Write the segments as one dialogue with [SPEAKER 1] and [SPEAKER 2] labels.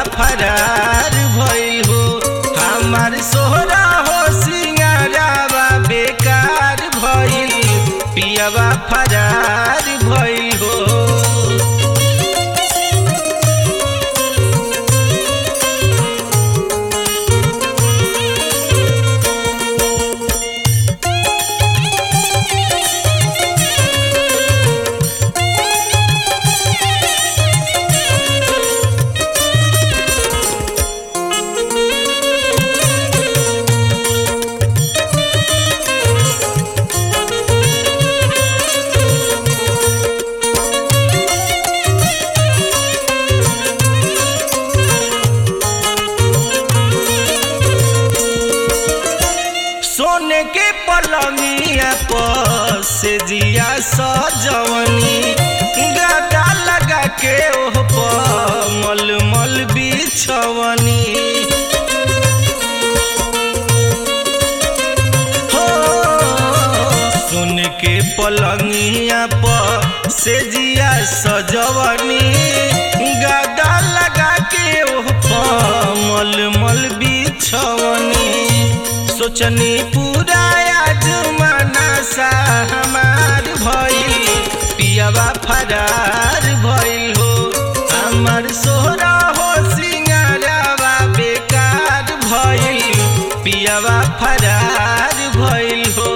[SPEAKER 1] फरार भइल हो हमार सोहरा हो सिंगारावा बेकार भइल पियावा फरार भइल हो सोने के पलंगिया पर से जिया सजवनी गादा लगा के ओह पर मलमल बिछवनी हो सोने के पलंगिया पर से जिया सजवनी गादा लगा के ओह पर मलमल बिछवनी सोचनी पूरा आजमाना सा हमार भइल पियावा फरार भइल हो हमार सोहरा हो सिंगारावा बेकार भइल पियावा फरार भइल हो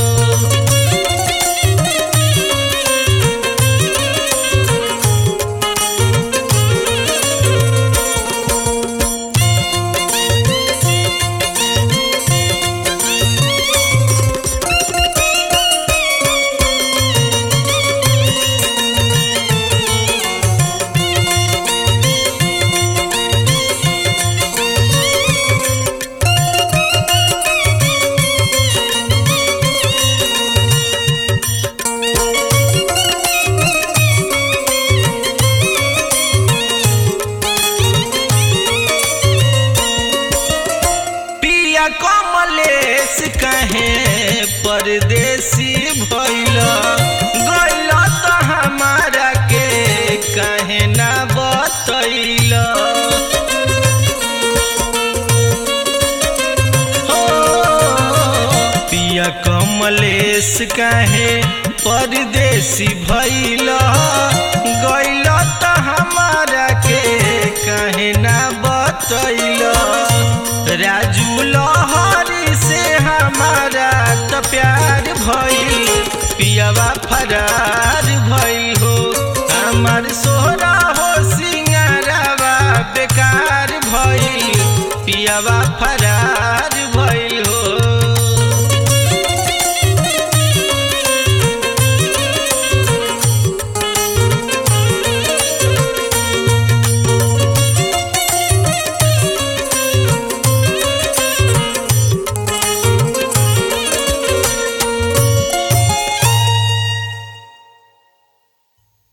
[SPEAKER 1] पिया कमलेश कहे परदेसी भइल गइल त हमारा के कहे ना बतैल हो पिया कमलेश कहे परदेसी भइल गइल त हमारा